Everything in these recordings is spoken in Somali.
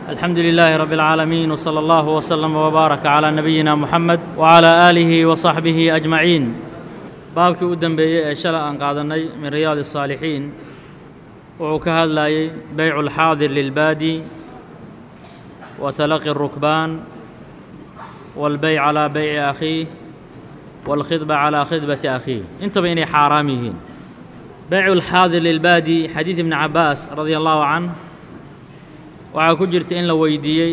الحمد لله رب العالمين وصلى الله وسلم وبارك على نبينا محمد وعلى آله وصحبه أجمعين baabkii u dembeeyey ee shalay aan qaadannay min riyaadi الصaalixiin wuxuu ka hadlayey beycu اlxaadir lilbaadi wa talaqi الrukbaan wاlbeyc calىa beyci akhiih wاlkhidba calىa khidbati akhiih intaba inay xaaraam yihiin beycu اlxaadir lilbaadi xadiid ibni cabaas radia allahu canh waxaa ku jirta in la weydiiyey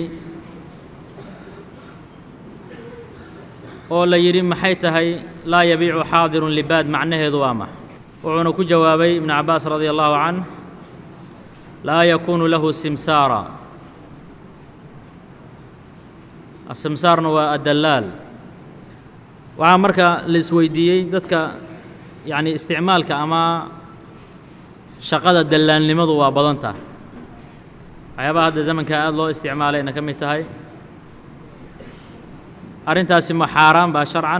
oo la yidhi maxay tahay laa yabiicu xaadirun libaad macnaheedu waa max wuxuuna ku jawaabay ibnu cabaas radia allahu canh laa yakuunu lahu simsaara asimsaarna waa addallaal waxaa marka la isweydiiyey dadka yacni isticmaalka ama shaqada dallaalnimadu waa badan tahay waxyaabaha hadda zamanka aada loo isticmaalayna ka mid tahay arrintaasi ma xaaraan baa sharcan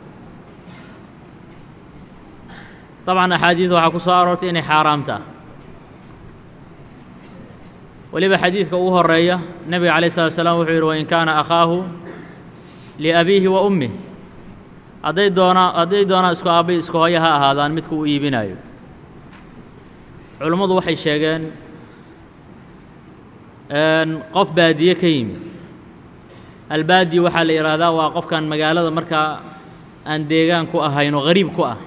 dabcan axaadiid waxaa ku soo aroortay inay xaaraam taha weliba xadiidka ugu horeeya nebiga calayi salatu slam wuxuu yidhi wain kaana akhaahu liabiihi wa ummih hadday doonaa hadday doonaan isku aabbay isku hooyo ha ahaadaan midku uu iibinayo culummadu waxay sheegeen qof baadiye ka yimid albaadi waxaa la yidhaahdaa waa qofkan magaalada markaa aan deegaan ku ahayn oo hariib ku ah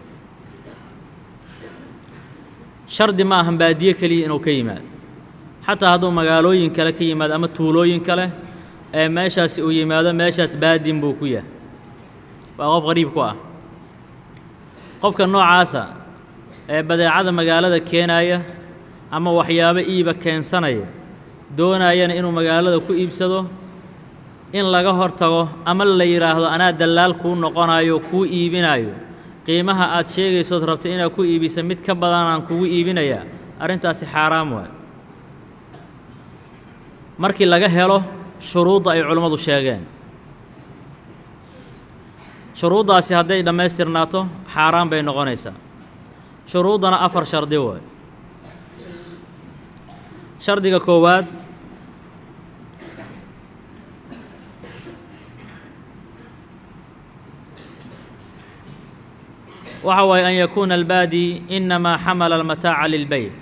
shardi ma ahan baadiye keliya inuu ka yimaado xataa hadduu magaalooyin kale ka yimaado ama tuulooyin kale ee meeshaasi uu yimaado meeshaas baadin buu ku yahay waa qof hariib ku ah qofka noocaasa ee badeecada magaalada keenaya ama waxyaabo iiba keensanaya doonayana inuu magaalada ku iibsado in laga hor tago ama la yidhaahdo anaa dallaal kuu noqonayo kuu iibinayo qiimaha aad sheegaysood rabta inaad ku iibisa mid ka badanaan kugu iibinayaa arrintaasi xaaraam waay markii laga helo shuruudda ay culimmadu sheegeen shuruuddaasi hadday dhammaystirnaato xaaraan bay noqonaysaa shuruuddana afar shardi waay shardiga koowaad waxa waaye an yakuuna albaadi inamaa xamala almataaca lilbeyc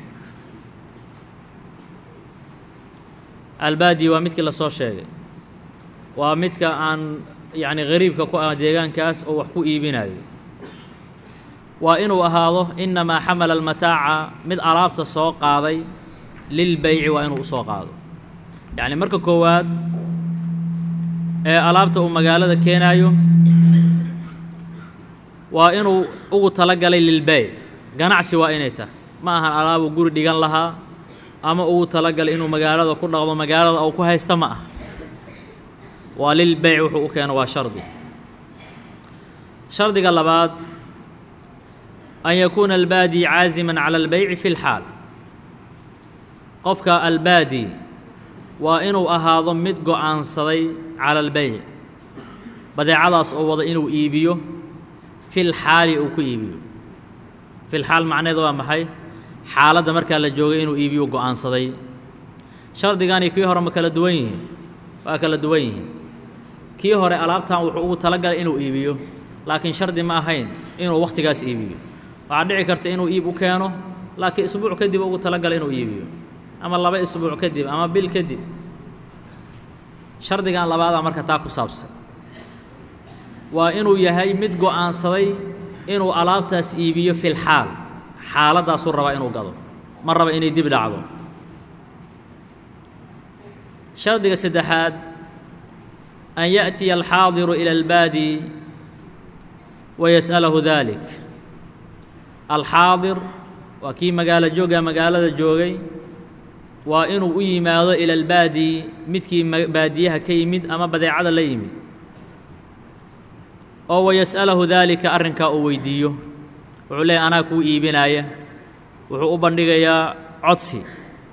albaadi waa midkii la soo sheegay waa midka aan yacni hariibka ku ah deegaankaas oo wax ku iibinayo waa inuu ahaado inamaa xamala almataaca mid alaabta soo qaaday lilbeyci waa inuu u soo qaado yacni marka koowaad ee alaabta uu magaalada keenaayo waa inuu ugu tala galay lilbeyc ganacsi waa inay tahay ma ahan alaabuu guri dhigan lahaa ama ugu tala galay inuu magaalada ku dhaqdo magaalada uu ku haysta ma ah waa lilbeyc wuxuu u keeno waa shardi shardiga labaad an yakuuna albaadi caasiman cala albeyci fi lxaal qofka albaadi waa inuu ahaado mid go'aansaday cala albeyc badeecadaas oo wada inuu iibiyo fil xaali uu ku iibiyo fil xaal macneedu waa maxay xaaladda markaa la joogay inuu iibiyo go'aansaday shardigani kii hore ma kala duwan yihiin waa kala duwan yihiin kii hore alaabtan wuxuu ugu talagalay inuu iibiyo laakiin shardi ma ahayn inuu wakhtigaas iibiyo waxaa dhici karta inuu iib u keeno laakiin isbuuc kadib ugu talagalay inuu iibiyo ama laba isbuuc kadib ama bil kadib shardigan labaadaa marka taa ku saabsan waa inuu yahay mid go'aansaday inuu alaabtaas iibiyo fil xaal xaaladdaasuu rabaa inuu gado ma raba inay dib dhacdo shardiga saddexaad an ya'tiya alxaadiru ila albaadi wa yas'alahu dalik alxaadir waa kii magaalo jooga magaalada joogay waa inuu u yimaado ila albaadi midkii baadiyaha ka yimid ama badeecada la yimid oo wayas'alahu daalika arrinkaa uu weydiiyo wuxuu leeyahy anaa kuu iibinaaya wuxuu u bandhigayaa codsi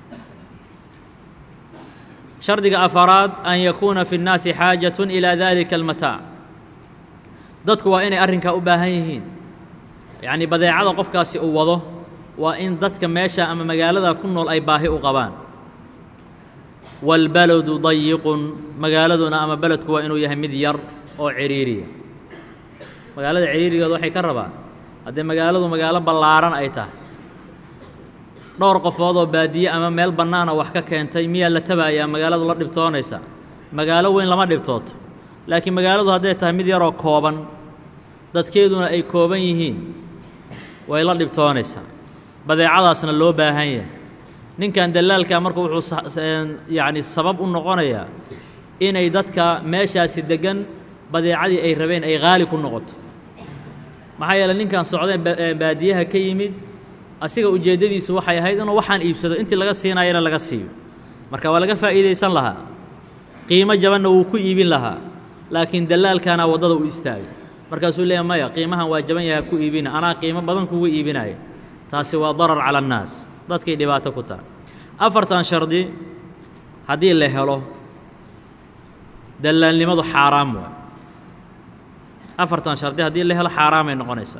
shardiga afaraad an yakuuna fi اnnaasi xaajatun ilaa daalika almataac dadku waa inay arrinkaa u baahan yihiin yacnii badeecada qofkaasi uu wado waa in dadka meesha ama magaalada ku nool ay baahi u qabaan wاlbaladu dayiqun magaaladuna ama beledku waa inuu yahay mid yar oo ciriiriya magaalada ciriirigeeda waxay ka rabaan haddii magaaladu magaalo ballaaran ay tahay dhowr qofood oo baadiye ama meel bannaana wax ka keentay miyaa la tabayaa magaaladu la dhibtoonaysa magaalo weyn lama dhibtooto laakiin magaaladu hadday tahay mid yaroo kooban dadkeeduna ay kooban yihiin way la dhibtoonaysaa badeecadaasna loo baahan yahay ninkan dallaalkaa marka wuxuu yacni sabab u noqonayaa inay dadka meeshaasi deggan badeecadii ay rabeen ay qaali ku noqoto maxaa yeeley ninkan socdeen baadiyaha ka yimid asiga ujeeddadiisu waxay ahayd inuu waxaan iibsado intii laga siinaayana laga siiyo marka waa laga faa'iidaysan lahaa qiimo jabanna wuu ku iibin lahaa laakiin dallaalkaana waddada u istaagay markaasuu leeya maya qiimahan waa jaban yaha ku iibina anaa qiimo badan kugu iibinaya taasi waa darar cala annaas dadkay dhibaato ku tahay afartan shardi haddii la helo dallaalnimadu xaaraam waay afartan shardi haddii la helo xaaraamay noqonaysaa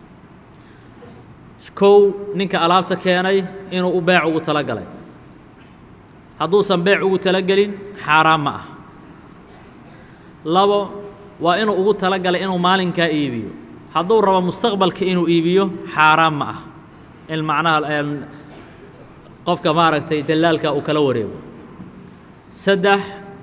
kow ninka alaabta keenay inuu u beec ugu tala galay hadduusan beec ugu talagelin xaaraam ma ah labo waa inuu ugu tala galay inuu maalinkaa iibiyo hadduu rabo mustaqbalka inuu iibiyo xaaraam ma ah in macnaha qofka maaragtay dallaalka uu kala wareego saddex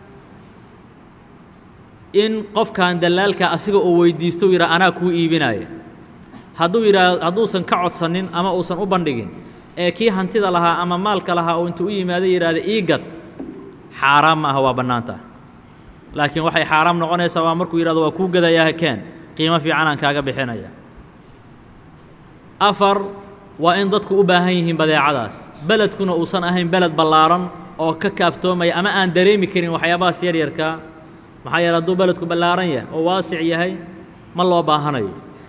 in qofkan dallaalka asiga uu weydiisto u yidhaha anaa kuu iibinaya hadduu yidhaah hadduusan ka codsanin ama uusan u bandhigin ee kii hantida lahaa ama maalka lahaa uu intuu u yimaado yidhahda ii gad xaaraam ma aha waa bannaanta laakiin waxay xaaraam noqonaysaa waa markuu yidhahdo waa kuu gadayaa hakeen qiimo fiican aan kaaga bixinaya afar waa in dadku u baahan yihiin badeecadaas beledkuna uusan ahayn beled ballaaran oo ka kaaftoomaya ama aan dareemi karin waxyaabahaas yaryarkaa maxaa yeele hadduu beledku ballaaran yahay oo waasic yahay ma loo baahanayo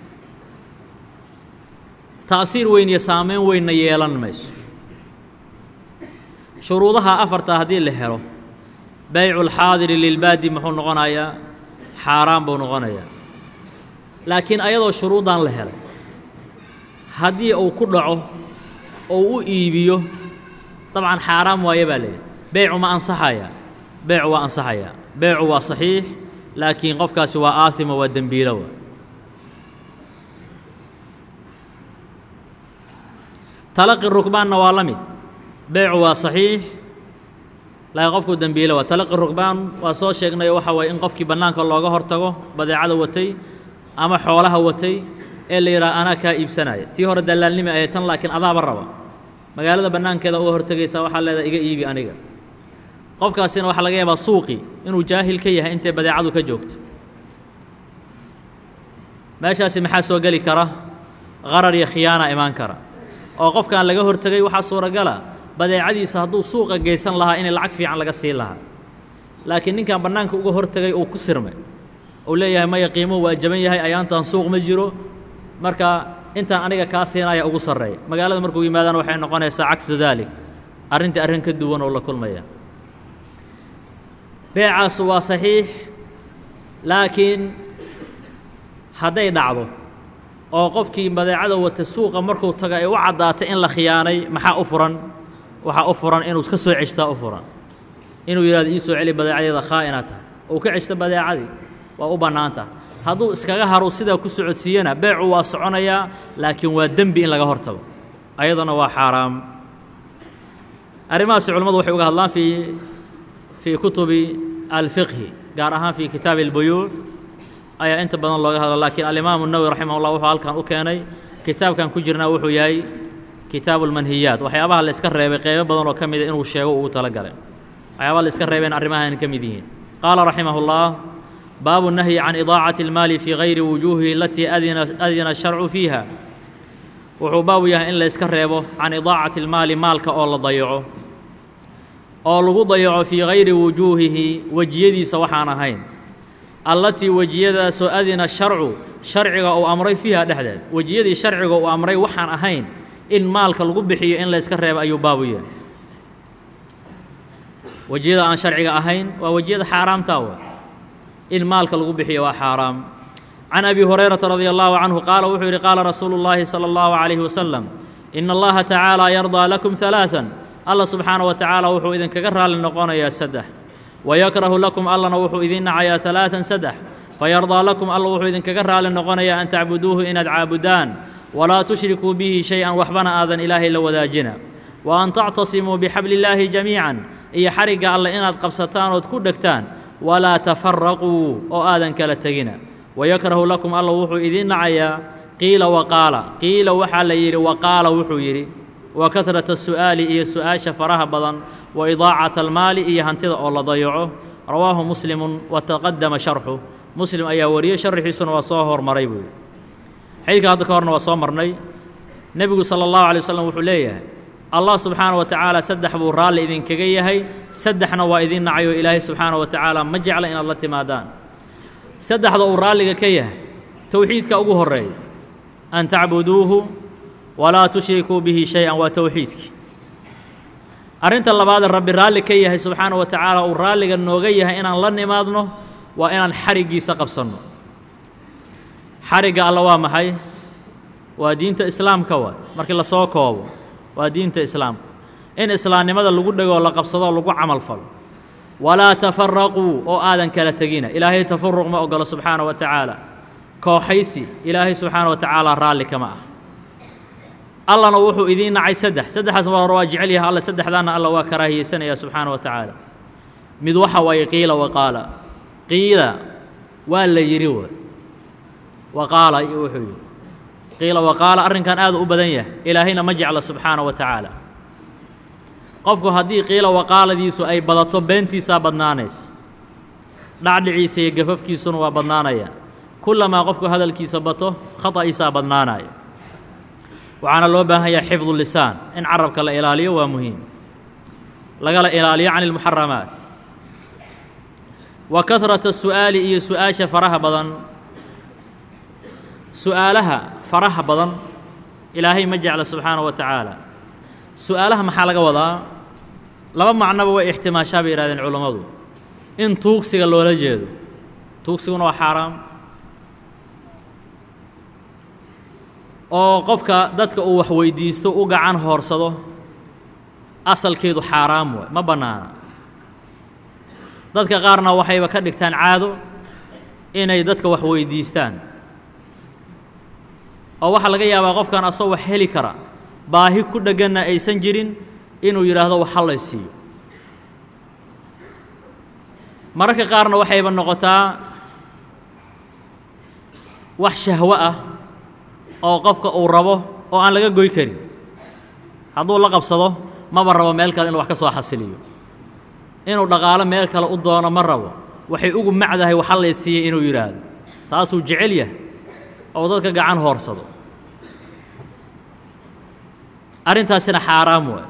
ta'hiir weyn iyo saameyn weynna yeelan mayso shuruudaha afartaa haddii la helo baycu lxaadiri lilbaadi muxuu noqonayaa xaaraan buu noqonayaa laakiin ayadoo shuruuddan la helay haddii uu ku dhaco oo u iibiyo dabcan xaaraam waaye baa leeyahy beycu ma ansaxaya beycu waa ansaxayaa beycu waa saxiix laakiin qofkaasi waa aasimo waa dembiilowa talaqi rukbaanna waa la mid beycu waa saxiix laakiin qofku dembiilo waa talaqi rukbaan waa soo sheegnay waxa waye in qofkii bannaanka looga hortago badeecada watay ama xoolaha watay ee la yidhaha anaa kaa iibsanaya tii hore dallaalnimi ahayd tan laakiin adaaba raba magaalada bannaankeeda uga hortegaysaa waxaa leedahay iga iibi aniga qofkaasina waxaa laga yaabaa suuqi inuu jaahil ka yahay intay badeecadu ka joogto meeshaasi maxaa soo geli kara qarar iyo khiyaana imaan kara oo qofkaan laga hortegay waxaa suuragala badeecadiisa hadduu suuqa geysan lahaa inay lacag fiican laga siin lahaa laakiin ninkan bannaanka uga hortegay uu ku sirmay uu leeyahay maya qiimuhu waa jaban yahay ayaantan suuq ma jiro marka intaan aniga kaa siinaya ugu sarreeya magaalada markuu yimaadana waxay noqonaysaa cagsu daalik arrintii arrin ka duwan oo la kulmaya beecaas waa saxiix laakiin hadday dhacdo oo qofkii badeecada wata suuqa markuu tago ay u caddaatay in la khiyaanay maxaa u furan waxaa u furan inuu ka soo ceshtaa u furan inuu yidhahdo ii soo celi badeecadeeda khaa'ina tahay uu ka ceshto badeecadii waa u bannaanta hadduu iskaga haru sidaa ku socodsiiyana beecu waa soconayaa laakiin waa dembi in laga hor tago ayadana waa xaaraam arrimahaasi culimmadu waxay uga hadlaan fii fii kutubi alfiqhi gaar ahaan fii kitaabi albuyuuc ayaa inta badan looga hadla laakiin alimaamu nawowi raximah ullah wuxuu halkan u keenay kitaabkan ku jirnaa wuxuu yahay kitaabu lmanhiyaat waxyaabaha la iska reebay qeybo badan oo ka mida inuu sheego ugu tala galay waxyaabaha la iska reebeen arrimahan ka mid yihiin qaala raximah ullah baabu nahyi can idaacati اlmaali fii gayri wujuuhihi alatii adina adina sharcu fiiha wuxuu baabu yahay in la iska reebo can idaacati اlmaali maalka oo la dayaco oo lagu dayaco fii gayri wujuuhihi wejiyadiisa waxaan ahayn allatii wejiyadaasoo adina sharcu sharciga uu amray fiiha dhexdeed wejiyadii sharciga uu amray waxaan ahayn in maalka lagu bixiyo in la yska reebo ayuu baabu yahay wejiyada aan sharciga ahayn waa wejiyada xaaraamtaa wa in maalka lagu bixiyo waa xaaraam can abi hurayrata radia allahu canhu qaala wuxuu yidhi qaala rasuulu llaahi sala allahu calayhi wasalam ina allaha tacaala yardaa lakum halaaan allah subxaana wa tacaala wuxuu idinkaga raalli noqonayaa saddex wayakrahu lakum allana wuxuu idiin nacayaa alaatan saddex fayardaa lakum alla wuxuu idinkaga raalli noqonayaa an tacbuduuhu inaad caabudaan walaa tushrikuu bihi shay-an waxbana aadan ilaahay la wadaajina wa an tactasimuu bixabli illaahi jamiican iyo xarigga alle inaad qabsataan ood ku dhegtaan walaa tafaraquu oo aadan kala tegina wayakrahu lakum alla wuxuu idiin nacayaa qiila waqaala qiila waxaa la yidhi waqaala wuxuu yidhi wa kahrata su'aali iyo su'aasha faraha badan wa idaacata almaali iyo hantida oo la dayaco rawaahu muslimun wa taqadama sharxu muslim ayaa wariyey sharxiisuna waa soo hormaray buu yidhi xadiidka hadda ka horna waa soo marnay nebigu sala allahu alay wasalam wuxuu leeyahay allah subxaana wa tacaala saddex buu raalli idinkaga yahay saddexna waa idiin nacay oo ilaahay subxaana wa tacaala ma jecla inaad la timaadaan saddexda uu raalliga ka yahay towxiidka ugu horreeya an tacbuduuhu walaa tushrikuu bihi shay-an waa towxiidkii arrinta labaadee rabbi raalli ka yahay subxaana wa tacaala uu raalliga nooga yahay inaan la nimaadno waa inaan xariggiisa qabsanno xarigga alla waa maxay waa diinta islaamka waay markii lasoo koobo waa diinta islaamka in islaamnimada lagu dhegoo la qabsadoo lagu camal falo walaa tafaraquu oo aadan kala tegina ilaahay tafaruq ma ogolo subxaana wa tacaala kooxaysi ilaahay subxaana wa tacaala raalli kama ah allana wuxuu idiin nacay saddex saddexaas mar hore waa jecel yahay alle saddexdaana alla waa karaahiyeysanaya subxaana wa tacaala mid waxa waaye qiila waqaala qiila waa la yidhi wa waqaala iyo wuxuu yidhi qiila waqaala arrinkan aad u badan yahay ilaahayna ma jecla subxaana wa tacaala qofku haddii qiila waqaaladiisu ay badato beentiisaa badnaanaysa dhacdhiciisa iyo gafafkiisuna waa badnaanaya kullamaa qofku hadalkiisa bato khata'iisaa badnaanaya waxaana loo baahan yahay xifdu lisaan in carabka la ilaaliyo waa muhiim lagala ilaaliyo can ilmuxaramaat wa kahrata su'aali iyo su-aasha faraha badan su'aalaha faraha badan ilaahay ma jecla subxaana wa tacaala su'aalaha maxaa laga wadaa laba macnoba way ixtimaashaa bay yihahdeen culammadu in tuugsiga loola jeedo tuugsiguna waa xaaraam oo qofka dadka uu wax weydiisto u gacan hoorsado asalkeedu xaaraam waay ma bannaana dadka qaarna waxayba ka dhigtaan caado inay dadka wax weydiistaan oo waxaa laga yaabaa qofkan asoo wax heli kara baahi ku dhegganna aysan jirin inuu yidhaahdo wax hallay siiyo mararka qaarna waxayba noqotaa wax shahwo ah oo qofka uu rabo oo aan laga goy karin hadduu la qabsado maba rabo meel kale inuu wax ka soo xasiliyo inuu dhaqaalo meel kale u doono ma rabo waxay ugu macdahay wax hallay siiyey inuu yidhaahdo taasuu jecel yahay oo dadka gacan hoorsado arrintaasina xaaraam waay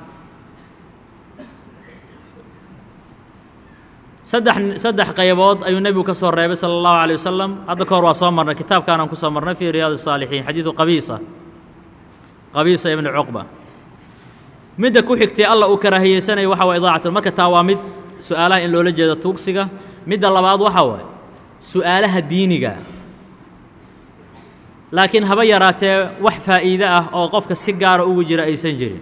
saddex saddex qaybood ayuu nebigu ka soo reebay sala allahu alay wasalam hadda ka hor waa soo marnay kitaabkaanaan ku soo marnay fii riyaad الsaalixiin xadiidu qabiisa qabiisa ibni cuqba midda ku xigtay alla uu karaahiyeysanaya waxa waye idaacatul marka taa waa mid su'aalaha in loola jeedo tuugsiga midda labaad waxa waaye su'aalaha diiniga laakiin haba yaraatee wax faa'iide ah oo qofka si gaara ugu jira aysan jirin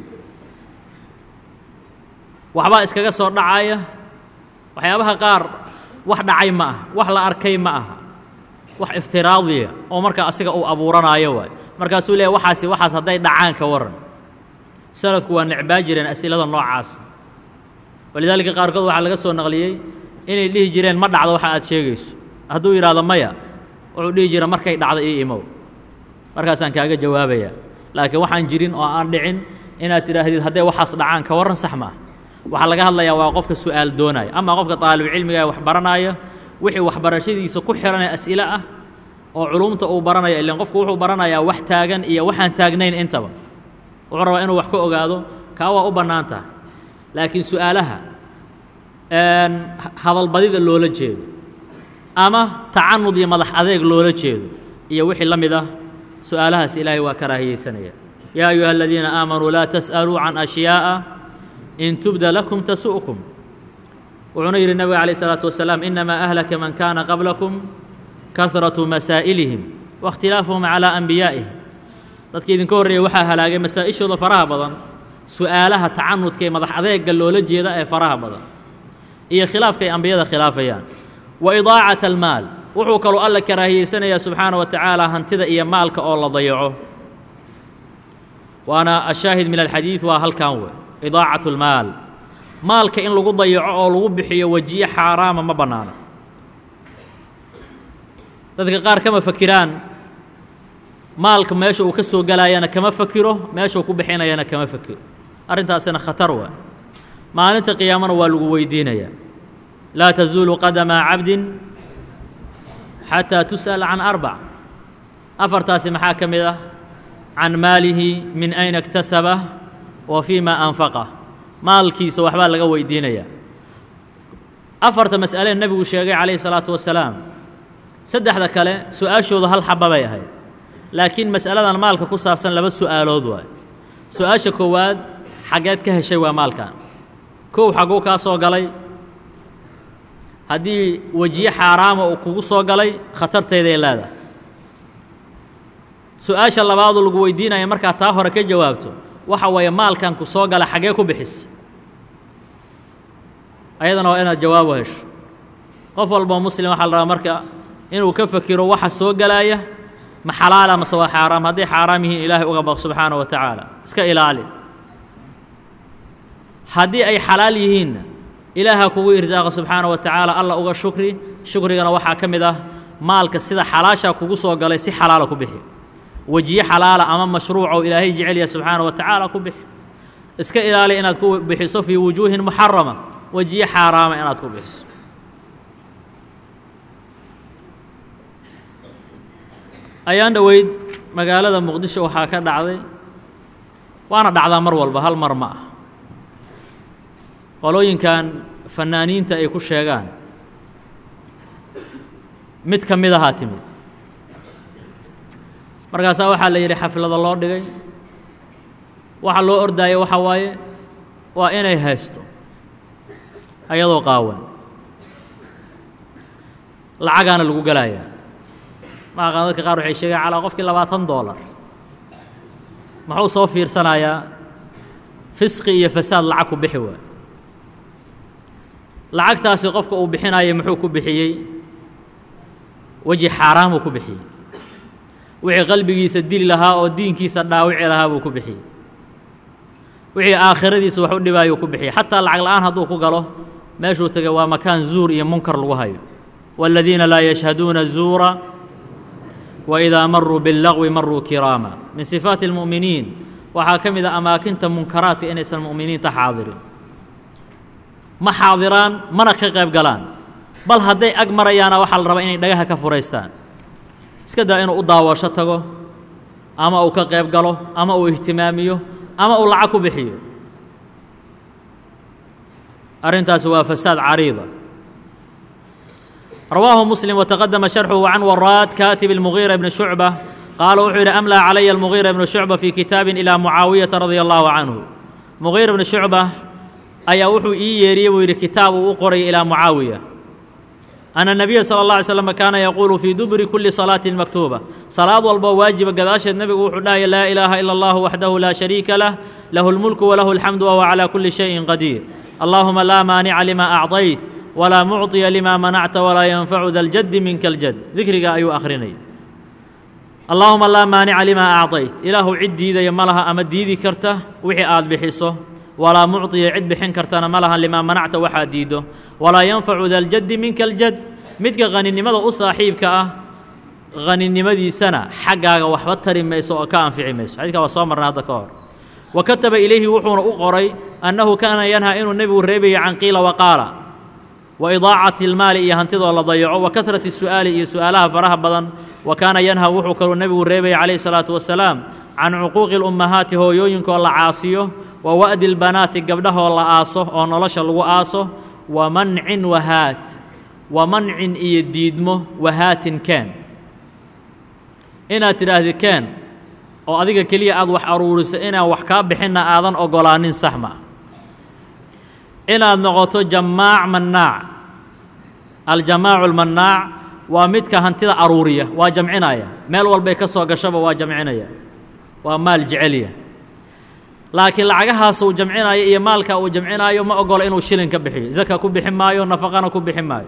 waxbaa iskaga soo dhacaya waxyaabaha qaar wax dhacay ma aha wax la arkay ma aha wax iftiraadiya oo marka asiga uu abuuranaayo waay markaasuu leeyahy waxaasi waxaas hadday dhacaan ka warran salafku waa necbaa jireen as'ilada noocaasa walidaalika qaarkood waxaa laga soo naqliyey inay dhihi jireen ma dhacdo waxa aad sheegayso hadduu yidhaahdo maya wuxuu dhihi jira markay dhacdo ii imow markaasaan kaaga jawaabayaa laakiin waxaan jirin oo aan dhicin inaad tidhaahdid hadday waxaas dhacaan ka warran sax ma ah waxaa laga hadlayaa waa qofka su'aal doonaya ama qofka taalibucilmiga ee wax baranaya wixii waxbarashadiisa ku xihanee as'ile ah oo culumta uu baranaya ilan qofku wuxuu baranayaa wax taagan iyo waxaan taagnayn intaba wuxuu rabaa inuu wax ka ogaado kaa waa u bannaan tahay laakiin su'aalaha hadalbadida loola jeedo ama tacanud iyo madax adeeg loola jeedo iyo wixii la mid ah su'aalahaas ilaahay waa karaahiyeysanaya yaa ayuha aladiina aamanuu laa tas'aluu can ashyaaءa in tubda lakum tasu'kum wuxuuna yidhi nebiga calayh isalaatu wasalaam inamaa ahlaka man kaana qablakum kahratu masaa'ilihim waاkhtilaafuhum calaa anbiyaa'ihim dadkii idinka horreeyey waxaa halaagay masaa'ishooda faraha badan su'aalaha tacanudka ee madax adeega loola jeeda ee faraha badan iyo khilaafka ay ambiyada khilaafayaan wa idaacata almaal wuxuu kaloo alla karaahiyeysanayaa subxaana wa tacaala hantida iyo maalka oo la dayaco waana ashaahid min alxadiid waa halkan wey idaacatu lmaal maalka in lagu dayaco oo lagu bixiyo wejiye xaaraama ma bannaana dadka qaar kama fakiraan maalka meesha uu ka soo gelaayana kama fakiro meeshuu ku bixinayana kama fakiro arrintaasina khatar waa maalinta qiyaamana waa lagu weydiinayaa laa tazuulu qadama cabdin xataa tus'al can arbac afartaasi maxaa ka mid ah can maalihi min ayna iktasabah wa fii ma anfaqah maalkiisa waxbaa laga weydiinayaa afarta mas'alee nebigu sheegay calayhi salaatu wasalaam saddexda kale su-aashooda hal xaba bay ahayd laakiin mas'aladan maalka ku saabsan laba su'aalood waay su-aasha koowaad xaggeed ka heshay waa maalkan kow xagguu kaa soo galay haddii wejiye xaaraama uu kugu soo galay khatartayday leedahay su-aasha labaadoo lagu weydiinaya markaad taa hore ka jawaabto waxa weeye maalkan ku soo gala xaggee ku bixis ayadana waa inaad jawaabo hesho qof walboo muslim waxaa la rabaa marka inuu ka fakiro waxa soo galaaya ma xalaala mase waa xaaraam hadday xaaraam yihiin ilaahay uga baq subxaana wa tacaala iska ilaali haddii ay xalaal yihiinna ilaaha kugu irsaaqa subxaana wa tacaala alla uga shukri shukrigana waxaa ka mid ah maalka sida xalaashaa kugu soo galay si xalaala ku bixi wejiye xalaala ama mashruucoo ilaahay jecel yahay subxaana wa tacaala ku bixi iska ilaali inaad ku bixiso fii wujuuhin muxarama wejiye xaaraama inaad ku bixiso ayaan dhoweyd magaalada muqdisho waxaa ka dhacday waana dhacdaa mar walba hal mar ma ah qolooyinkan fannaaniinta ay ku sheegaan mid ka mid ahaa timid markaasaa waxaa la yidhi xaflado loo dhigay waxa loo ordaayo waxa waaye waa inay haysto ayadoo qaawan lacagaana lagu gelayaa maaqaan dadka qaar waxay sheegaan calaa qofkii labaatan doolar muxuu soo fiirsanayaa fisqi iyo fasaad lacag ku bixi waay lacagtaasi qofka uu bixinaya muxuu ku bixiyey weji xaaraamuu ku bixiyey wixii qalbigiisa dili lahaa oo diinkiisa dhaawici lahaa buu ku bixiyey wixii aakhiradiisa wax u dhibaayuu ku bixiyey xataa lacag la'aan hadduu ku galo meeshuu tegay waa makaan zuur iyo munkar lagu hayo waaladiina laa yashhaduuna zuura waidaa maruu billagwi maruu kiraama min sifaati اlmu'miniin waxaa ka mid a amaakinta munkaraadka inaysan mu'miniinta xaadirin ma xaadiraan mana ka qayb galaan bal hadday ag marayaana waxaa la rabaa inay dhagaha ka furaystaan iska daa inuu u daawasho tago ama uu ka qayb galo ama uu ihtimaamiyo ama uu lacag ku bixiyo arrintaasi waa fasaad cariida rawaahu muslim wataqadama sharxuhu can waraad kaatib اlmugiira bni shucba qaala wuxuu yidhi amlaa calaya almugiira bnu shucba fii kitaabin ilaa mucaawiyata radia allahu canhu mugiira bni shucba ayaa wuxuu ii yeeriyey buu yidhi kitaab uu u qoray ilaa mucaawiya ana الnabiya salى اlه alay slam kaana yaquulu fii duburi kuli salaatin maktuuba salaad walboo waajiba gadaasheed nebigu wuxuu dhahaya laa ilaaha ila اllah waxdahu laa shariika lah lahu اlmulku walahu اlxamdu wahuwa calى kuli shayin qadiir allahuma laa maanica lima acطayt walaa mucطiya lima manacta walaa yanfacu da ljaddi minka اljad dikriga ayuu akhrinay allaahuma laa maanica lima acطayt ilaahu cid diidaya ma laha ama diidi karta wixii aad bixiso walaa mucطiya cid bixin kartana ma lahan limaa manacta waxaad diiddo walaa yanfacu da ljaddi minka aljad midka qaninimada u saaxiibka ah qaninimadiisana xaggaaga waxba tari mayso oo ka anfici mayso xadidka waa soo marnay hadda ka hor wa kataba ilayhi wuxuuna u qoray annahu kaana yanhaa inuu nebigu reebaya can qiila waqaala wa idaacati اlmaali iyo hantidoo la dayaco wa kahrati الsu'aali iyo su'aalaha faraha badan wa kaana yanha wuxuu kaluu nebigu reebaya calayhi الsalaatu wasalaam can cuquuqi اlummahaati hooyooyinkoo la caasiyo wa wa'di اlbanaati gabdhahoo la aaso oo nolosha lagu aaso wa mancin wahaat wa mancin iyo diidmo wahaatin keen inaad tidhaahdi keen oo adiga keliya aad wax aruuriso inaan wax kaa bixinna aadan ogolaanin sax ma inaad noqoto jamaac mannaac aljamaacu almannaac waa midka hantida aruuriya waa jamcinaya meel walbay ka soo gashaba waa jamcinaya waa maal jecelya laakiin lacagahaas uu jamcinaayo iyo maalka uu jamcinaayo ma ogolo inuu shilin ka bixiyo zaka ku bixin maayo nafaqana ku bixin maayo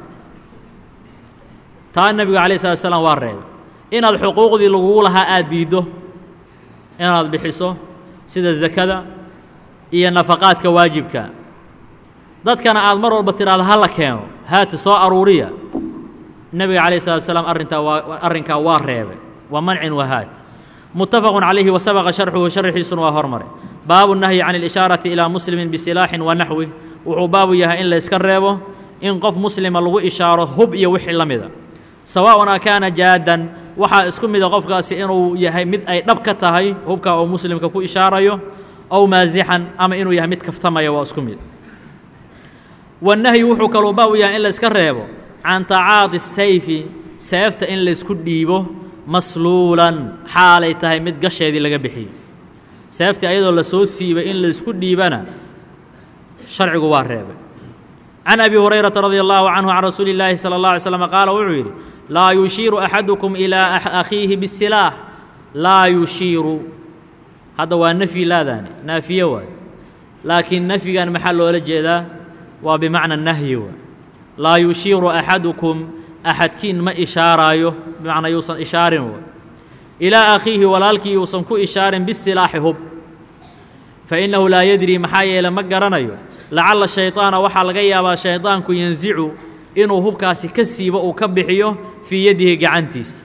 taa nebigu alayh salatu salaam waa reebay inaad xuquuqdii lagugu lahaa aada diiddo inaad bixiso sida zakada iyo nafaqaadka waajibka dadkana aad mar walba tidhaahdo ha la keeno haati soo aruuriya nebiga calayh salatu salaam arrintaa waa arrinkaa waa reebay waa mancin wa haat muttafaqun calayhi wa sabaqa sharxuhu sharxiisuna waa hormaray baabu nahyi can اlishaarati ilaa muslimin bisilaaxin wa naxwih wuxuu baabu yahay in la iska reebo in qof muslima lagu ishaaro hub iyo wixii la mida sawaaءun akaana jaadan waxaa isku mida qofkaasi inuu yahay mid ay dhab ka tahay hubkaa oo muslimka ku ishaarayo ow maasixan ama inuu yahay mid kaftamaya waa isku mid wanahyi wuxuu kaluu baabu yahay in la iska reebo can tacaadi sayfi seefta in laysku dhiibo masluulan xaalay tahay mid gasheedii laga bixiyo seeftii ayadoo la soo siibay in laysku dhiibana sharcigu waa reebay can abi hurayrata radia allahu canhu can rasuuli illaahi sala اllah alay slam qaala wuxuu yidhi laa yushiiru axadukum ilaa akhiihi bisilaax laa yushiiru hadda waa nafyi laadaani naafiye waay laakiin nafyigan maxaa loola jeedaa waa bimacna nahyi waay laa yushiiru axadukum axadkiin ma ishaaraayo bimacnaa yuusan ishaarin waay ilaa akhiihi walaalkii yuusan ku ishaarin bisilaaxi hub fa innahu laa yadri maxaa yeele ma garanayo lacalla shayطaana waxaa laga yaabaa shayطaanku yansicu inuu hubkaasi ka siibo uu ka bixiyo fii yadihi gacantiisa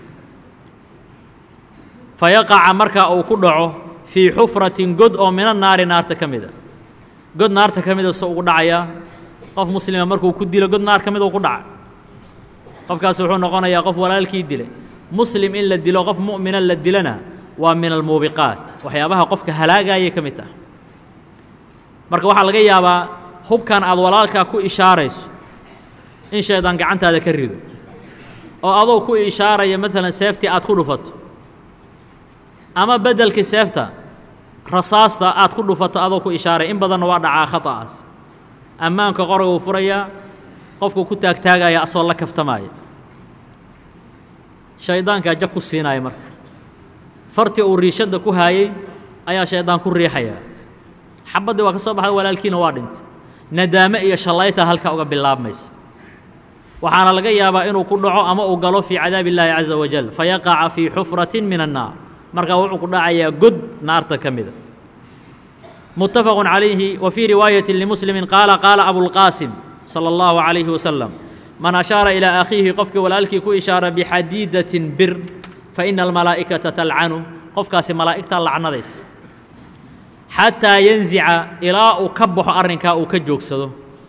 fayaqaca markaa uu ku dhaco fii xufratin god oo mina naari naarta ka mida god naarta ka mida so ugu dhacayaa qof muslima markuu ku dilo god naar ka mid uu ku dhaca qofkaasi wuxuu noqonayaa qof walaalkii dilay muslim in la dilo qof mu'mina la dilana waa min almuubiqaat waxyaabaha qofka halaagayay ka mid taha marka waxaa laga yaabaa hubkan aad walaalkaa ku ishaarayso in shaydaan gacantaada ka rido oo adoo ku ishaaraya maalan seeftii aad ku dhufato ama beddelkii seefta rasaasta aad ku dhufato adoo ku ishaaraya in badanna waa dhacaa khata'aas ammaanka qoraguu furayaa qofku ku taagtaagaya asoo la kaftamaaya shaydaankaa jag ku siinaya marka fartii uu riishadda ku haayey ayaa shaydaan ku riixaya xabaddii waa ka soo baxda walaalkiina waa dhintay nadaame iyo shallayta halkaa uga bilaabmaysa waxaana laga yaabaa inuu ku dhaco ama uu galo fii cadaabi illaahi caza wajal fayaqaca fii xufratin min annaar markaa wuxuu ku dhacayaa god naarta ka mida muttafaqun calayhi wa fii riwaayati limuslimin qaala qaala abulqaasim sala allahu calayhi wasalam man ashaara ilaa akhiihi qofkii walaalkii ku ishaara bixadiidatin bir fa ina almalaa'ikata talcanu qofkaasi malaa'igtaa lacnadaysa xataa yanzica ilaa uu ka baxo arrinkaa uu ka joogsado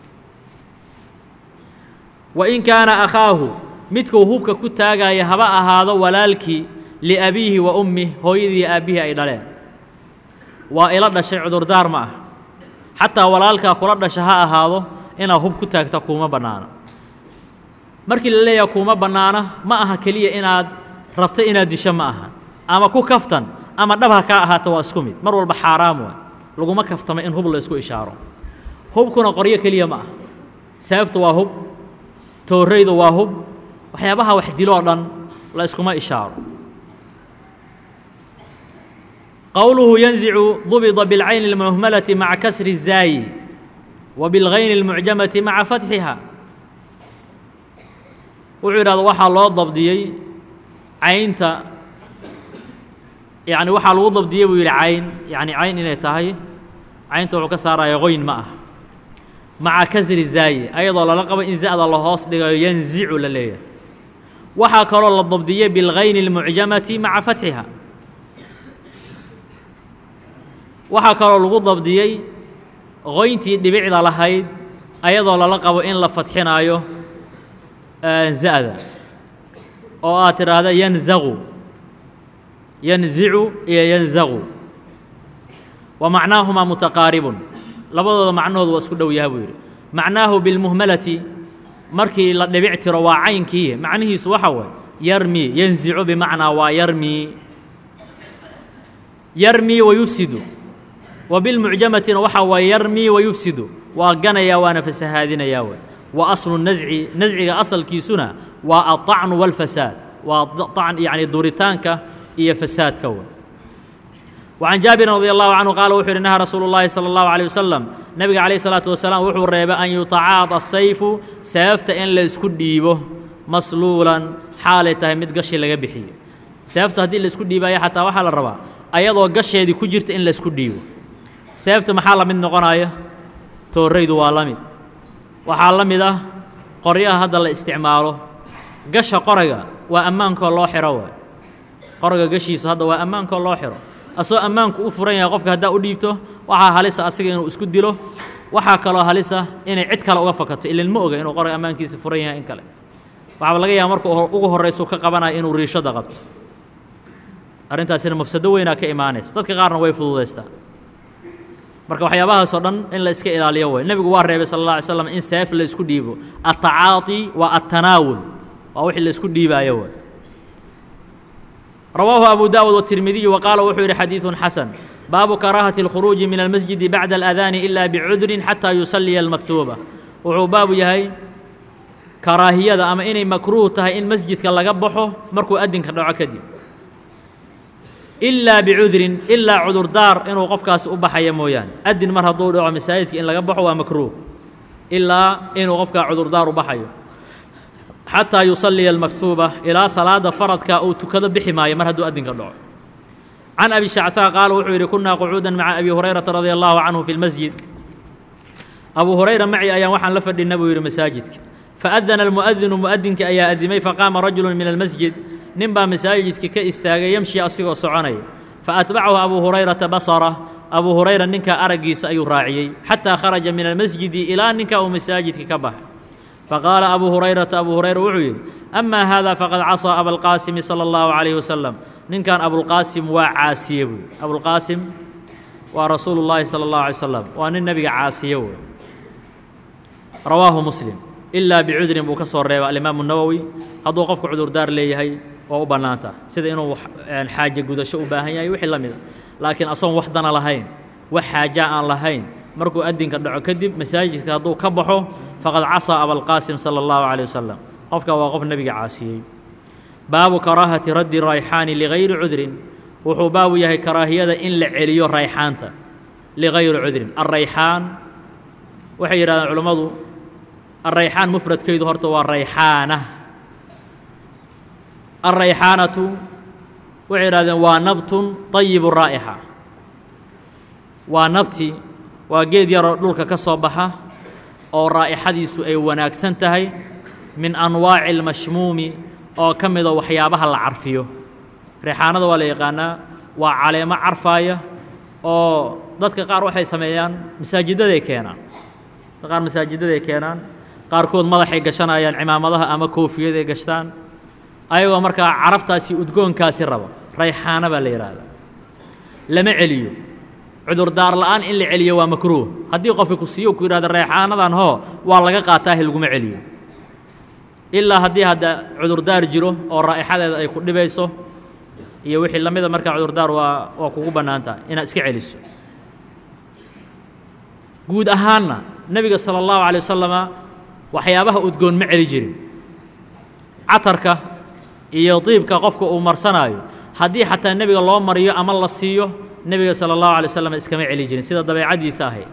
wa in kaana akhaahu midkuu hubka ku taagaya haba ahaado walaalkii liabiihi wa ummih hooyadii aabbihii ay dhaleen waa ila dhashay cudurdaar ma ah xataa walaalkaa kula dhasha ha ahaado inaad hub ku taagta kuuma bannaana markii la leeyaha kuuma bannaana ma aha keliya inaad rabto inaad disho ma aha ama ku kaftan ama dhab ha kaa ahaato waa isku mid mar walba xaaraam waa laguma kaftama in hub la isku ishaaro hubkuna qoryo keliya ma ah seeftu waa hub toorraydu waa hub waxyaabaha wax diloo dhan la iskuma ishaaro qowluhu yanzicu dubida bilcayni اlmuhmalati maca kasri الzaayi wa bilgayni اlmucjamati maca fatxiha wuxuu yidhahdo waxaa loo dabdiyey caynta yani waxaa lagu dabdiyey buu yidhi cayn yani cayn inay tahay caynta wuxuu ka saaraya qoyn ma ah maca kasri zaayi ayadoo lala qabo in za'da la hoos dhigayo yanzicu la leeyahay waxaa kaloo la dabdiyey bilgayni اlmucjamati maca fatxiha waxaa kaloo lagu dabdiyey qoyntii dhibicda lahayd ayadoo lala qabo in la fadxinaayo za'da oo aad tidhaahda yanzaqu yanzicu iyo yanzaqu wa macnaahumaa mutaqaaribun labadooda macnahoodu waa isku dhow yaha buu yidhi macnaahu bilmuhmalati markii la dhibic tiro waa caynkii macnihiisu waxa waay yarmi yanzicu bimacnaa waa yarmi yarmi wa yufsidu wa bilmucjamatina waxaa waay yarmi wa yufsidu waa ganayaa waana fasahaadinayaa way wa aslu nasci nasciga asalkiisuna waa aلطacnu wاlfasaad waa طacn yani duritaanka iyo fasaadka way وعن جابر رضي الله عنه قال وxuu hi نهى رsuuل اللhi صلى الله عليه وسلم نبga عليه الصلاaة وسلام wuxuu reebay أن يuتacaadى السayف seefta in la isku dhiibo masluulan xaalay tahay mid gashi laga bixiyo seefta haddii la isku dhiibaya xataa waxaa la rabaa ayadoo gasheedii ku jirta in la isku dhiibo seefta maxaa la mid noqonaya tooraydu waa la mid waxaa la mid ah qoryaha hadda la isticmaalo gasha qorayga waa ammaankoo loo xiro waay qorayga gashiisu hadda waa ammaankoo loo xiro asoo ammaanku u furan yahay qofka haddaa u dhiibto waxaa halisa asiga inuu isku dilo waxaa kaloo halisa inay cid kale uga fakato ilan ma oga inuu qorayga ammaankiisa furan yahay in kale waxaaba laga yaaba marka ugu horraysu ka qabanaya inuu riishada qabto arrintaasina mafsado weynaa ka imaanaysa dadka qaarna way fududaystaan marka waxyaabahaasoo dhan in la iska ilaaliyo way nebigu waa reebay sala alla alay slam in seef la isku dhiibo attacaati waa attanaawul waa wixii la isku dhiibaayo way rawaahu abu daawud والتirmidiyu وqaala wuxuu yidhi xadiiثu xasan baabu karaahati الkhuruuji min almasjidi bacda اlأdaani ila bicudrin xataa yusaliya اlmaktuuba wuxuu baabu yahay karaahiyada ama inay makruuh tahay in masjidka laga baxo markuu adinka dhaco kadib ilaa bicudrin ilaa cudurdaar inuu qofkaasi u baxaya mooyaane adin mar hadduu dhaco masaajidka in laga baxo waa makruuh ilaa inuu qofkaa cudurdaar u baxayo xataa yusaliya almaktuuba ilaa salaada faradka uu tukado bixi maayo mar hadduu adinka dhaco can abi shachaa qaala wuxuu yidhi kunaa qucuudan maca abi hurayrata radia allahu canhu fi lmasjid abu hurayra maci ayaan waxaan la fadhinna buu yidhi masaajidka faadana almu'adinu mu'adinka ayaa adimay faqaama rajulu min almasjid nin baa masaajidka ka istaagay yemshi asigoo soconaya faatbacahu abu hurayrata basara abu hurayra ninkaa araggiisa ayuu raaciyey xataa kharaja min almasjidi ilaa ninkaa uu masaajidka ka baxay faqaala abu hurayrata abu hurayra wuxuu yidhi amaa haada faqad casaa abalqaasimi sala allahu calayhi wasalam ninkan abulqaasim waa caasiye buy abulqaasim waa rasuulu llaahi sala allahu alay slam waa nin nebiga caasiye wey rawaahu muslim ilaa bicudrin buu ka soo reeba alimaamu nawowi hadduu qofku cudurdaar leeyahay waa u bannaanta sida inuu xaaje gudasho u baahan yahay wixii la mida laakiin asagoon wax dana lahayn wax xaaja aan lahayn markuu adinka dhaco kadib masaajidka hadduu ka baxo faqad casaa abalqaasim sala allahu calay wasalam qofka waa qof nebiga caasiyey baabu karaahati raddi rayxaani ligayri cudrin wuxuu baabu yahay karaahiyada in la celiyo rayxaanta ligayri cudrin alrayxaan waxay yidhahdeen culammadu alrayxaan mufradkaydu horta waa rayxaana alrayxaanatu waxay yidhahdeen waa nabtun طayibu raa'ixa waa nabti waa geed yaroo dhulka ka soo baxa oo raa'ixadiisu ay wanaagsan tahay min anwaaci اlmashmuumi oo ka mida waxyaabaha la carfiyo rayxaanada waa la yaqaanaa waa caleemo carfaaya oo dadka qaar waxay sameeyaan masaajidaday keenaan dadka qaar masaajidaday keenaan qaarkood madaxay gashanayaan cimaamadaha ama koofiyaday gashtaan ayagoo markaa caraftaasi udgoonkaasi raba rayxaana baa la yidhaahdaa lama celiyo cudurdaar la'aan in la celiyo waa makruuh haddii qofki ku siiyo ku yidhahdo rayxaanadan hoo waa laga qaataahi laguma celiyo ilaa haddii hadda cudurdaar jiro oo raa'ixadeeda ay ku dhibayso iyo wixii la mida markaa cudurdaar waa waa kugu bannaan tahay inaad iska celiso guud ahaanna nebiga sala allahu calay wasalama waxyaabaha udgoon ma celi jirin catarka iyo diibka qofka uu marsanaayo haddii xataa nebiga loo mariyo ama la siiyo nebiga sala allahu alay wasalam iskama celi jirin sida dabeecaddiisa ahayd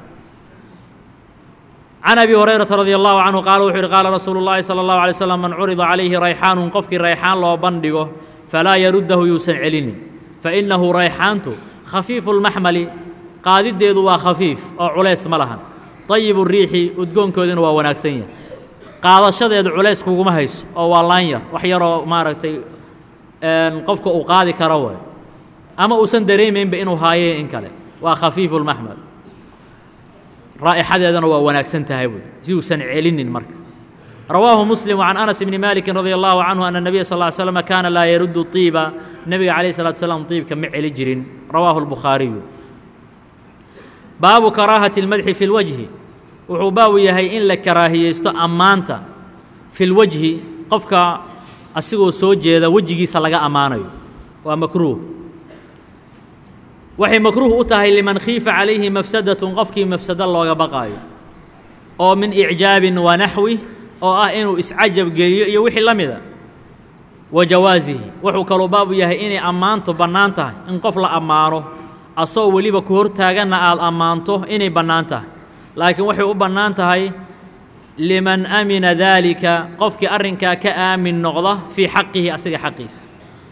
can abi hurayrata radi allahu canhu qaala wuxuu yidhi qaala rasuulu llaahi sala allahu alay slam man curida calayhi rayxaanun qofkii rayxaan loo bandhigo falaa yaruddahu yuusan celinin fa innahu rayxaantu khafiifu lmaxmali qaadiddeedu waa khafiif oo culays ma lahan dayibu riixi udgoonkoodina waa wanaagsan yahay qaadashadeedu culays kuguma hayso oo waa laanya wax yaroo maaragtay qofka uu qaadi karo way ama uusan dareemaynba inuu haayee in kale waa khafiifu lmaxmal raa'ixadeedana waa wanaagsan tahay buy si uusan celinin marka rawaahu muslim can anas bni maliki radi allahu canhu ana nabiya sal ly slm kaana laa yaruddu طiiba nebiga calayh salatu salaam طiibka ma celi jirin rawaahu lbukhaariyu baabu karaahati اlmadxi fi اlwajhi wuxuu baabu yahay in la karaahiyeysto ammaanta fi lwajhi qofka asigoo soo jeeda wejigiisa laga ammaanayo waa makruuh waxay makruuh u tahay liman khiifa calayhi mafsadatun qofkii mafsado looga baqaayo oo min icjaabin wa naxwi oo ah inuu iscajab geliyo iyo wixii la mida wa jawaasihi wuxuu kaluu baabu yahay inay ammaantu bannaan tahay in qof la ammaano asoo weliba ku hortaaganna aad ammaanto inay bannaan tahay laakiin waxay u bannaan tahay liman amina daalika qofkii arrinkaa ka aamin noqda fii xaqihi asiga xaqiisa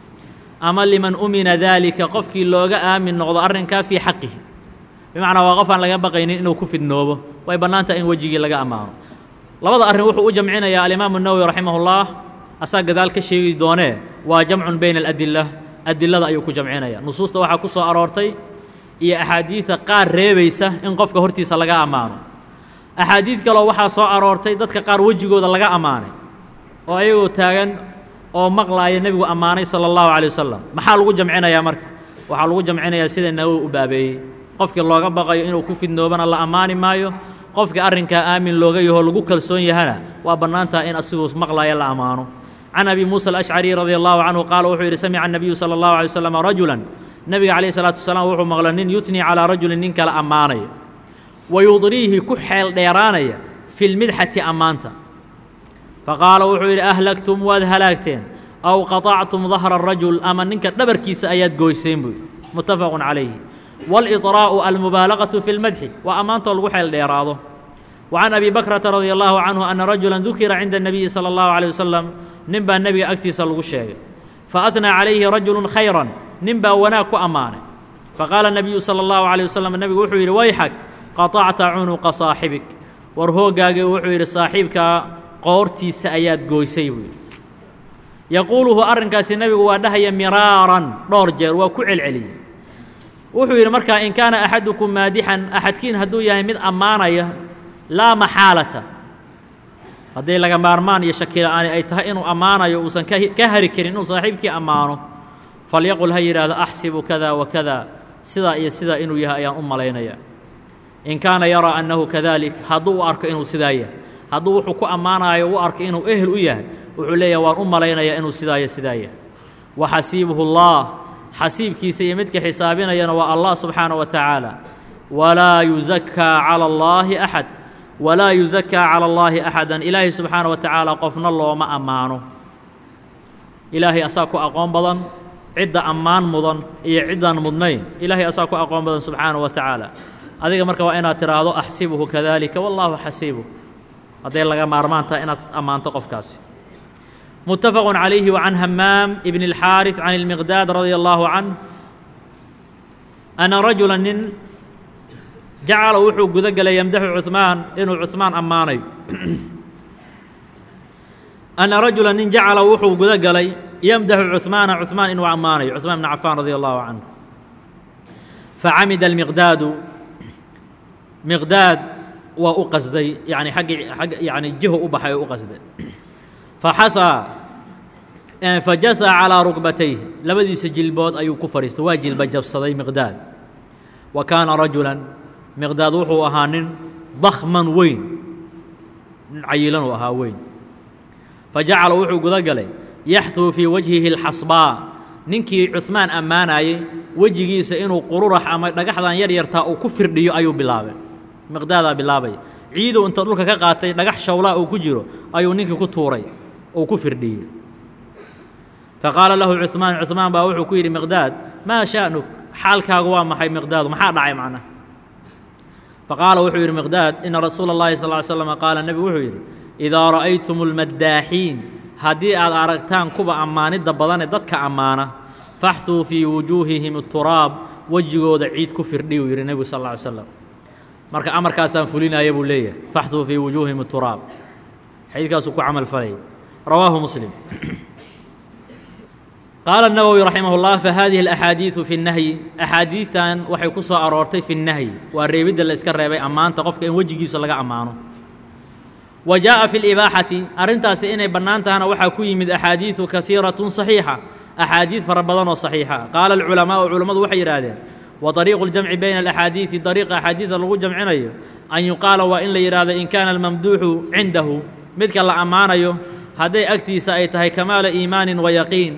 ama liman umina daalika qofkii looga aamin noqdo arrinkaa fii xaqihi bimacnaa waa qof aan laga baqaynin inuu ku fidnoobo way bannaan tahay in wejigii laga ammaano labada arrin wuxuu u jamcinayaa alimaamu nawowi raximahullah asaa gadaal ka sheegi doonee waa jamcun bayna aladila adilada ayuu ku jamcinaya nusuusta waxaa ku soo aroortay iyo axaadiida qaar reebaysa in qofka hortiisa laga ammaano axaadiid kaloo waxaa soo aroortay dadka qaar wejigooda laga ammaanay oo ayagoo taagan oo maqlaaya nebigu ammaanay sala allahu calay wasalam maxaa lagu jamcinayaa marka waxaa lagu jamcinayaa sida nawowi u baabeeyey qofkii looga baqayo inuu ku fidnoobana la ammaani maayo qofkii arrinkaa aamin looga yaho lagu kalsoon yahana waa bannaantaha in asiguu maqlaaya la ammaano can abi muusa alashcari radia allahu canhu qaala wuxuu yidhi samica annabiyu sala allahu alay wasalam rajulan nebiga calayhi salaatu wasalaam wuxuu maqla nin yuhnii calaa rajulin nin kale ammaanaya wa yudriihi ku xeel dheeraanaya fi lmidxati ammaanta faqaala wuxuu yidhi ahlagtum waad halaagteen aw qaطactum dahra arajul ama ninka dhabarkiisa ayaad gooyseen buu yidhi muttafaqun calayhi wاlإطراء almubaalagaة fi اlmadxi waa ammaantoo lagu xeel dheeraado وcan abi bakrata radi allahu canhu ana rajula dukira cinda الnabiyi salى اllahu عalيه wasalam nin baa nebiga agtiisa lagu sheegay faأtnaa calayhi rajulu khayra nin baa wanaag ku ammaanay faqaala الnabiyu salى اllahu عalيه wasalam nebigu wuxuu yidhi wayxag qaطacta cunuqa saaxibik war hooggaagii wuxuu yidhi saaxiibkaa qoortiisa ayaad gooysay buu yidhi yaquuluhu arrinkaasi nebigu waa dhahaya miraaran dhowr jeer waa ku celceliyey wuxuu yidhi markaa in kaana axadukum maadixan axadkiin hadduu yahay mid ammaanaya laa maxaalata hadday laga maarmaan iyo shakila-aani ay tahay inuu ammaanayo uusan ka hari karin inuu saaxiibkii ammaano falyaqul ha yidhaahdo axsibu kada wa kada sidaa iyo sidaa inuu yahay ayaan u malaynaya in kaana yaraa annahu kadalik hadduu u arko inuu sidaa yahay hadduu wuxuu ku ammaanayo u arko inuu ehel u yahay wuxuu leeyahay waan u malaynayaa inuu sidaa iyo sidaa yahay wa xasiibuhu allah xasiibkiisa iyo midka xisaabinayana waa allah subxaana wa tacaala walaa yusakaa cala allaahi axad walaa yusakaa cala allaahi axadan ilaahay subxaana wa tacaala qofna looma ammaano ilaahay asaa ku aqoon badan cidda ammaan mudan iyo ciddaan mudnayn ilaahay asaa ku aqoon badan subxaana wa tacaala adiga marka waa inaad tidhaahdo axsibuhu kadalika wallaahu xasiibuh hadday laga maarmaan tahay inaad ammaanto qofkaasi متفق عليه وعن همام بن الحارث عن المقداد رضي الله عنه أن رجلا nin جacل wuxuu guda gelay يمدح عثمان inuu عثmaan ammaanayo أن رجuلا nin جacلa wuxuu guda galay يمدح عثمaaنa عثmaan inuu ammaanayo عثمان بن عفان رضي الله عنه فعمد المقداad مقداad waa u qasday يعني ag يعني jiho u baxay oo u qasday faxahaa fajaha calىa rukbatayh labadiisa jilbood ayuu ku fadhiistay waa jilba jabsaday miqdaad wa kaana rajulan miqdaad wuxuu ahaa nin dakman weyn nin cayilanuu ahaa weyn fajacala wuxuu guda galay yaxduu fii wajhihi اlxasbaa ninkii cuثmaan ammaanayey wejigiisa inuu qururax ama dhagaxdan yar yartaa uu ku firdhiyo ayuu bilaabay miqdaadaa bilaabaya ciidow inta dhulka ka qaatay dhagax shawlaa uu ku jiro ayuu ninkii ku tuuray uu ku firdhiyey faqaala lahu cuثmaan cuثmaan baa wuxuu ku yidhi miqdaad maa sha'nuk xaalkaagu waa maxay miqdaadu maxaa dhacay macnaha faqaala wuxuu yidhi miqdaad ina rasuula اllahi sal ly slm qaala nebigu wuxuu yidhi idaa ra'aytum اlmaddaaxiin haddii aad aragtaan kuwa ammaanidda badanee dadka ammaana faxuu fii wujuuhihim turaab wejigooda ciid ku firdhi uu yidhi nebigu sal lla ly slam marka amarkaasaan fulinaya buu leeyahay faxuu fii wujuuhihim turaab xadiidkaasuu ku camal falaya rawaahu muslim qaala الnawowi raximah اllah fahadihi اlaxaadiiثu fi اnnahyi axaadiidtan waxay ku soo aroortay fi اnnahyi waa reebidda la iska reebay ammaanta qofka in wejigiisa laga ammaano wa jaaءa fi اlibaaxati arrintaasi inay bannaan tahana waxaa ku yimid axaadiiثu kahiiraة صaxiixa axaadiid fara badan oo صaxiixa qaala اlculamaau culammadu waxay yidhaahdeen wa طariiqu اljamci bayna alaxaadiiثi dariiqa axaadiida lagu jamcinayo an yuqaala waa in la yidhahdo in kaana almamduuxu cindahu midka la ammaanayo hadday agtiisa ay tahay kamaala iimaanin wa yaqiin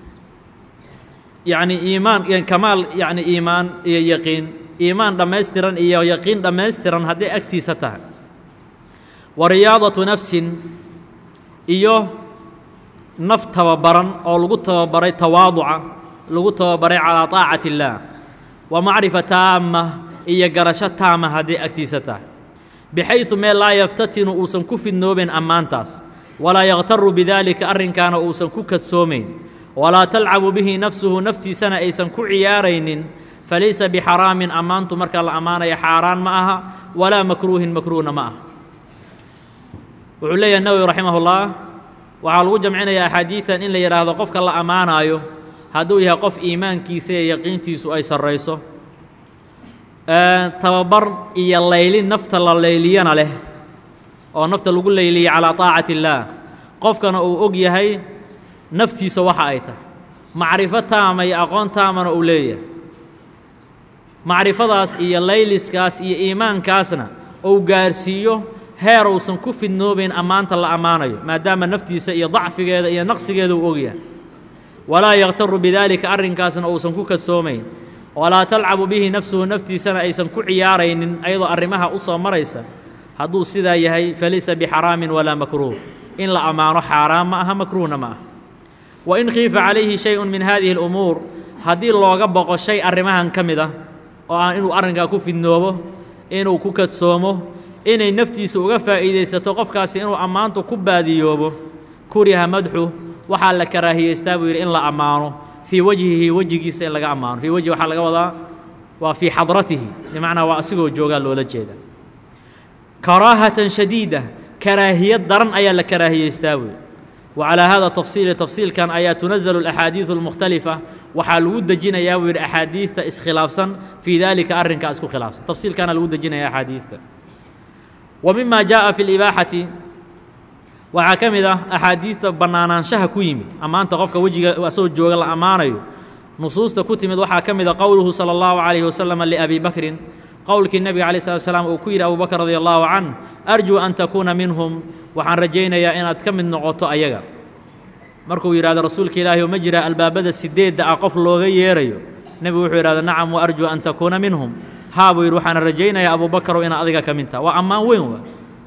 yacni iimaan kamaal yacni iimaan iyo yaqiin iimaan dhammaystiran iyo yaqiin dhammaystiran hadday agtiisa tahay wa riyaadatu nafsin iyo naf tababaran oo lagu tababaray tawaaduca lagu tababaray calaa taacati illaah wa macrifa taama iyo garasho taama hadday agtiisa tahay bixaydu meel laa yaftatinu uusan ku fidnoobayn ammaantaas walaa yaktaru bidaalika arrinkaana uusan ku kadsoomayn walaa talcabu bihi nafsuhu naftiisana aysan ku ciyaaraynin falaysa bixaraamin ammaantu marka la ammaanaya xaaraan ma aha walaa makruuhin makruuhna ma aha wuxuu leeyahay nawowi raximahullah waxaa lagu jamcinayaa axaadiidan in la yidhaahdo qofka la ammaanaayo hadduu yahay qof iimaankiisa iyo yaqiintiisu ay sarrayso tababar iyo laylin nafta la layliyana leh oo nafta lagu layliya calaa taacati illaah qofkana uu og yahay naftiisa waxa ay tahay macrifo taama iyo aqoon taamana uu leeyahay macrifadaas iyo layliskaas iyo iimaankaasna uu gaarsiiyo heer uusan ku fidnoobayn ammaanta la ammaanayo maadaama naftiisa iyo dacfigeeda iyo naqsigeeda uu og yahay walaa yaktaru bidaalika arrinkaasna uusan ku kadsoomayn walaa talcabu bihi nafsuhu naftiisana aysan ku ciyaaraynin ayadoo arrimaha u soo maraysa hadduu sidaa yahay falaysa bixaraamin walaa makruuh in la ammaano xaaraan ma aha makruuhna ma aha wa in khiifa calayhi shay-un min haadihi alumuur haddii looga boqo shay arrimahan ka mid ah oo aan inuu arrinkaa ku fidnoobo inuu ku kadsoomo inay naftiisa uga faa'iidaysato qofkaasi inuu ammaantu ku baadiyoobo kuriha madxu waxaa la karaahiyaystaa buu yidhi in la ammaano fii wajhihi wejigiisa in laga ammaano fii wajhi waxaa laga wadaa waa fii xadratihi bimacnaa waa asigoo joogaa loola jeeda karaahatan shadiida karaahiyad daran ayaa la karaahiyaystaa buuyi wa calaa hada tafsiili tafsiilkan ayaa tunazalu alaxaadiidu almukhtalifa waxaa lagu dejinayaa buu yidhi axaadiidta iskhilaafsan fii daalika arrinkaa isku khilaafsan tafsiilkaana lagu dejinaya axaadiidta wa mima jaaءa fi اlibaaxati waxaa ka mid ah axaadiidta bannaanaanshaha ku yimid ammaanta qofka wejiga asagoo jooga la ammaanayo nusuusta ku timid waxaa ka mid a qowluhu salى اllahu عalayhi wasalam liabi bakrin qowlkii nebiga alay slat slam uu ku yidhi abu bakr radi allahu canh arjuu an takuuna minhum waxaan rajaynayaa inaad ka mid noqoto ayaga markuu yidhahdo rasuulka ilaahi oo ma jira albaabada sideedda ah qof looga yeerayo nebigu wuxuu yidhahda nacam wa arjuu an takuuna minhum haa buu yidhi waxaana rajaynayaa abu bakarow inaad adiga ka mid taha waa ammaan weyn wa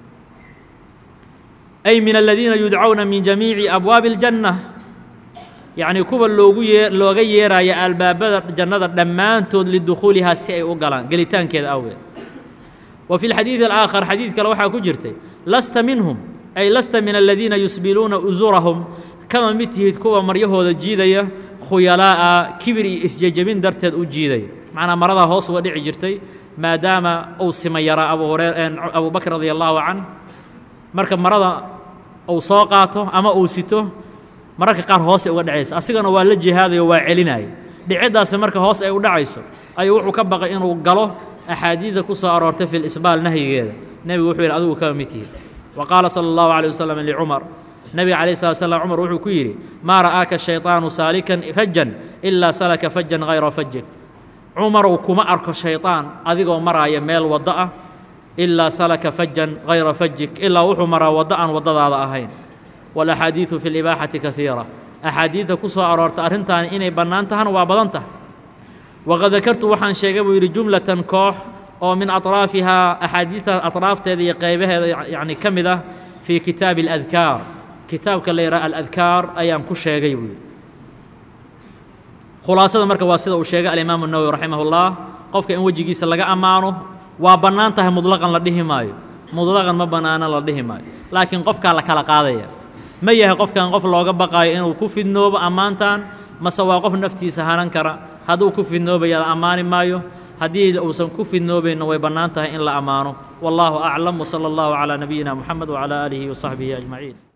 ay min aladiina yudcawna min jamiici abwaabi اljanna yacnii kuwa loogu yee looga yeeraya albaabada jannada dhammaantood lidukhuulihaa si ay u galaan gelitaankeeda awgeed wa fi lxadiidi alaakhar xadiid kale waxaa ku jirtay lasta minhum ay lasta min aladiina yusbiluuna usurahum kama mid tihid kuwa maryahooda jiidaya khuyalaa'a kibir iyo isjejebin darteed u jiidaya macnaa maradaa hoos uga dhici jirtay maadaama uu sima yaraa abu huree abu bakr radia allaahu canh marka marada uu soo qaato ama uu sito mararka qaar hoose uga dhacaysa asigana waa la jihaadayo waa celinaya dhiciddaasi marka hoos ay u dhacayso ayuu wuxuu ka baqay inuu galo axaadiidda ku soo aroortay fi lisbaal nahyigeeda nebigu wuxuu yidhi adigu kama mid tihi wa qaala sala allahu calay wasalam licumar nebiga calayh slat slam cumar wuxuu ku yidhi maa ra'aaka shayطaanu saalikan fajan ilaa salaka fajan hayra fajik cumarow kuma arko shayطaan adigoo maraaya meel waddo ah ilaa salaka fajan hayra fajik ilaa wuxuu maraa waddo aan waddadaada ahayn walaxaadiidu fi libaaxati kaiira axaadiidta ku soo aroorta arrintaani inay bannaan tahana waa badan tahay waqad dakartu waxaan sheegay buu yidhi jumlatan koox oo min aطraafihaa axaadiidta aطraafteeda iyo qaybaheeda yacni ka mid ah fii kitaabi اladkaar kitaabka la yidhaha aladkaar ayaan ku sheegay buu yidhi khulaasada marka waa sida uu sheegay alimaamu الnawowi raximah اllah qofka in wejigiisa laga ammaano waa bannaan tahay mudlaqan la dhihi maayo mudlaqan ma bannaana la dhihi maayo laakiin qofkaa la kala qaadaya ma yahay qofkan qof looga baqaayo inuu ku fidnoobo ammaantan mase waa qof naftiisa hanan kara hadduu ku fidnoobaya la ammaani maayo haddii uusan ku fidnoobayna way bannaan tahay in la ammaano wallaahu aclam wsala allahu calaa nabiyina moxamed wacalaa aalihi wasaxbihi ajmaciin